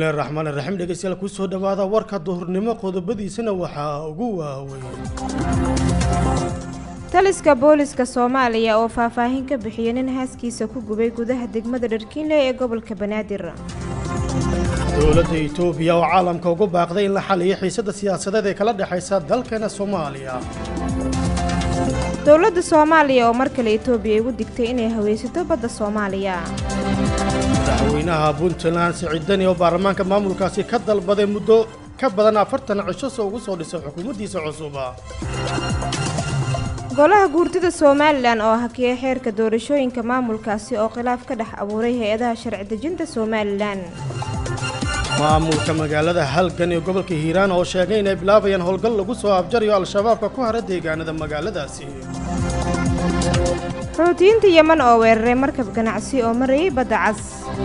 bismillahi raxmaan iraxiim dhegeystayaal kusoo dhawaada warka duhurnimo qodobadiisana waxaa ugu waaweyn taliska booliska soomaaliya oo faahfaahin ka bixiyay nin haaskiisa ku gubay gudaha degmada dharkiinle ee gobolka banaadir dowladda itoobiya oo caalamka ugu baaqday in la xaliyo xiisadda siyaasadeed ee kala dhexaysa dalkeena soomaaliya dowladda soomaaliya oo mar kale itoobiya igu digtay inay haweysato badda soomaaliya madaxweynaha puntland siciidani oo baarlamaanka maamulkaasi ka dalbaday muddo ka badan afartan cisho soo ugu soo dhisay xukuumaddiisa cusuba golaha guurtida somalilan oo hakiyay xeerka doorashooyinka maamulkaasi oo khilaaf ka dhex abuuray hay-adaha sharci dejinta somalilan maamulka magaalada halgan ee gobolka hiiraan oo sheegay inay bilaabayaan howlgal lagu soo abjarayo al-shabaabka ku hara deegaanada magaaladaasi xoutiyiinta yeman oo weeraray markab ganacsi oo marayay badda cas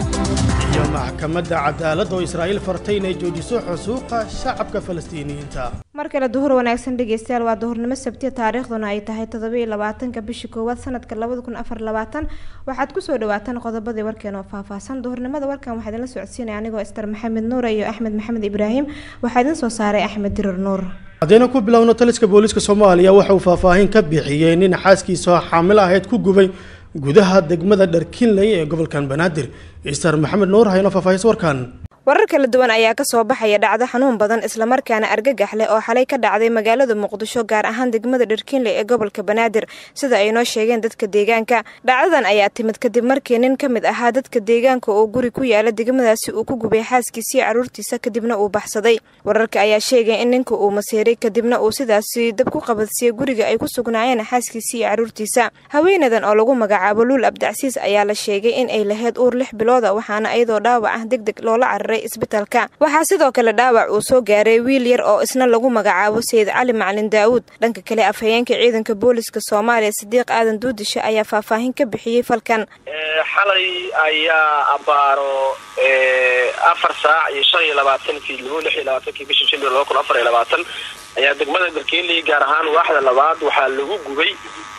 iyo maxkamadda cadaaladda oo israa'iil fartay inay joojiso xusuuqa shacabka falastiiniyiinta mar kale duhur wanaagsan dhegeystayaal waa duhurnimo sabtiya taariikhduna ay tahay toddoba iyo labaatanka bisha koowaad sanadka labada kun afar labaatan waxaad kusoo dhawaataan qodobadii warkeen oo faahfaahsan duhurnimada warkan waxaa idinla socodsiinaya anigoo ister maxamed nuure iyo axmed maxamed ibraahim waxaa idin soo saaray axmed dirar nuur haddayna ku bilowno taliska booliiska soomaaliya waxa uu faahfaahin ka bixiyey nin xaaskiisa xaamil ahayd ku gubay gudaha degmada dharkinley ee gobolkan banaadir ister maxamed nuur hayno faahfaahis warkan warar kala duwan ayaa ka soo baxaya dhacdo xanuun badan islamarkaana argagax leh oo xalay ka dhacday magaalada muqdisho gaar ahaan degmada dharkiinle ee gobolka banaadir sida ay noo sheegeen dadka deegaanka dhacdadan ayaa timid kadib markii nin ka mid ahaa dadka deegaanka oo guri ku yaala degmadaasi uu ku gubay xaaskiisii carruurtiisa kadibna uu baxsaday wararka ayaa sheegay in ninka uu maseeray kadibna uu sidaasi dab ku qabadsiiyey guriga ay ku sugnaayeen xaaskiisii iyo carruurtiisa haweenadan oo lagu magacaabo luul abdacsiis ayaa la sheegay in ay lahayd uur lix bilooda waxaana iyadoo dhaawac ah deg deg loola cararay isbitalka waxaa sidoo kale dhaawac uu soo gaaray wiil yar oo isna lagu magacaabo sayid cali macalin daawuud dhanka kale afhayeenka ciidanka booliska soomaaliya sadiiq aadan duudishe ayaa faahfaahin ka bixiyey falkan xalay ayaa abaaro afar saac iyo shan iyo labaatankii labo lix iyo labaatankii bisha january laba kun afar iyo labaatan ayaa degmada darkiinley gaar ahaan waaxda labaad waxaa lagu gubay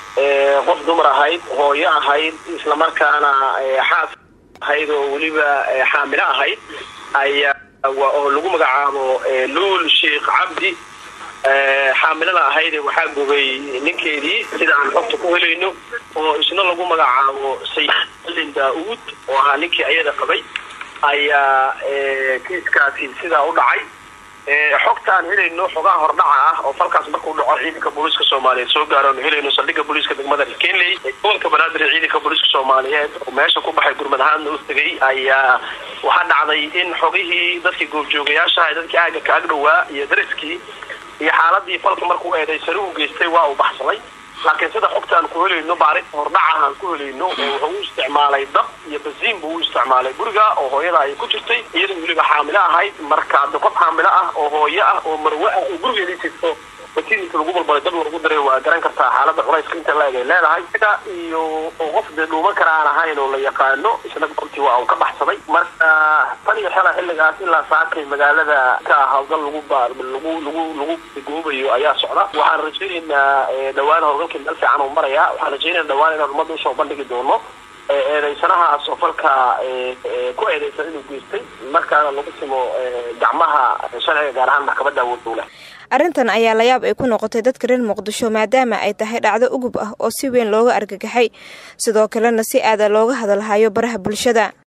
qof dumar ahayd hooyo ahayd islamarkaana xaas ahayd oo weliba xaamilo ahayd ayaa oo lagu magacaabo luul sheikh cabdi xaamilada ahayd waxaa gubay ninkeedii sida aan xogta ku helayno oo isna lagu magacaabo sayid alin daa-uud oo ahaa ninkii ayada qabay ayaa kiiskaasi sidaa u dhacay xogta aan helayno xogaha hordhaca ah oo falkaas markuu dhaco ciidanka booliiska soomaaliyeed soo gaaro aan helayno saldhigga booliiska degmada kenley gobolka banaadir ee ciidanka booliiska soomaaliyeed oo meesha ku baxay gurmad ahaanna u tegay ayaa waxaa dhacday in xogihii dadkii goobjoogayaashaha dadkii aaga ka agdhowaa iyo dariskii iyo xaaladii falka markuu eedaysani u geystay waa uu baxsaday laakiin sida xogta aan ku helayno baarinta hordhaca aan ku helayno wuxuu u isticmaalay dab iyo basiin buu u isticmaalay guriga oo hooyada ay ku jirtay iyadoo weliba xaamilo ahayd marka de qof xaamilo ah oo hooyo ah oo marwe ah oo gurigeedii jirto basiinka lagu balbalay dab lagu daray waa garan kartaa xaalada culayska inta la-eg ay leedahay ida iyo oo qof dee dhuuman kara aan ahayn oo la yaqaano isna goobtii waa uu ka baxsaday marka tan iyo xela xilligaas ilaa saakay magaalada ka hawlgal lagu lagu lagu lagu goobayo ayaa socda waxaan rajaynaynaa dhawaan howlgalkii meel fiican uu maraya waxaan rajaynayna dhawaan inaan ummadda usoo bandhigi doono eedeysanahaas oo falka ku eedeysan inuu geystay markaana lagu simo gacmaha sharciga gaar ahaan maxkamadda awood dowla arrintan ayaa layaab ay ku noqotay dadka reer muqdisho maadaama ay tahay dhacdo ugub ah oo si weyn looga argagaxay sidoo kalena si aada looga hadalhayo baraha bulshada